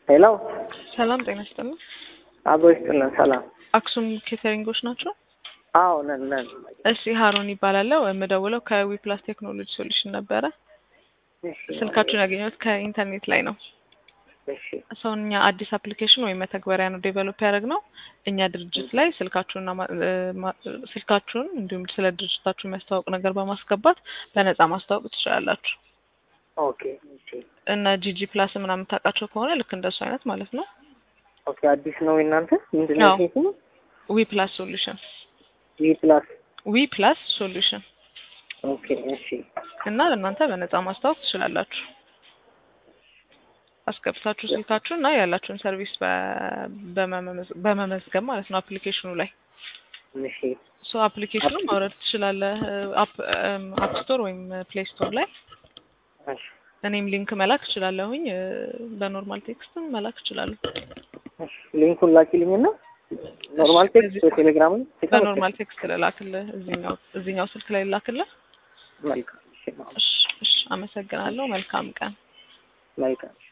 ሄሎ ሰላም ጤና ይስጥልኝ። አቦ ይስጥልን። ሰላም። አክሱም ኬተሪንጎች ናቸው? አዎ ነን ነን። እሺ ሀሮን ይባላለሁ። የምደውለው ከዊፕላስ ቴክኖሎጂ ሶሉሽን ነበረ። እሺ ስልካችሁን ያገኘሁት ከኢንተርኔት ላይ ነው። እሺ ሰውን እኛ አዲስ አፕሊኬሽን ወይም መተግበሪያ ነው ዴቨሎፕ ያደረግነው። እኛ ድርጅት ላይ ስልካችሁንና ማ- እ ማ- ስልካችሁን እንዲሁም ስለ ድርጅታችሁ የሚያስተዋውቅ ነገር በማስገባት በነፃ ማስተዋወቅ ትችላላችሁ። ኦኬ እሺ እና ጂጂ ፕላስ ምናምን ታውቃቸው ከሆነ ልክ እንደሱ አይነት ማለት ነው። ኦኬ አዲስ ነው የእናንተ ምንድን ነው አዎ። ሴት ነው ዊ ፕላስ ሶሉሽን ጂ ፕላስ ዊ ፕላስ ሶሉሽን ኦኬ እሺ እና ለእናንተ በነፃ ማስተዋወቅ ትችላላችሁ። አስገብታችሁ ስልካችሁ እና ያላችሁን ሰርቪስ በ- በመመዝ- በመመዝገብ ማለት ነው አፕሊኬሽኑ ላይ እሺ ሶ አፕሊኬሽኑ ማውረድ ትችላለህ አፕ አፕ ስቶር ወይም ፕሌይ ስቶር ላይ እሺ እኔም ሊንክ መላክ እችላለሁኝ እ፣ በኖርማል ቴክስትም መላክ እችላለሁ እሺ ሊንኩን ላኪልኝና ኖርማል እሺ፣ ቴክስት በዚህ- በቴሌግራም በኖርማል ቴክስት ልላክልህ እዚህኛው እዚህኛው ስልክ ላይ ልላክልህ መልካም እሺ እሺ እሺ አመሰግናለሁ መልካም ቀን መልካም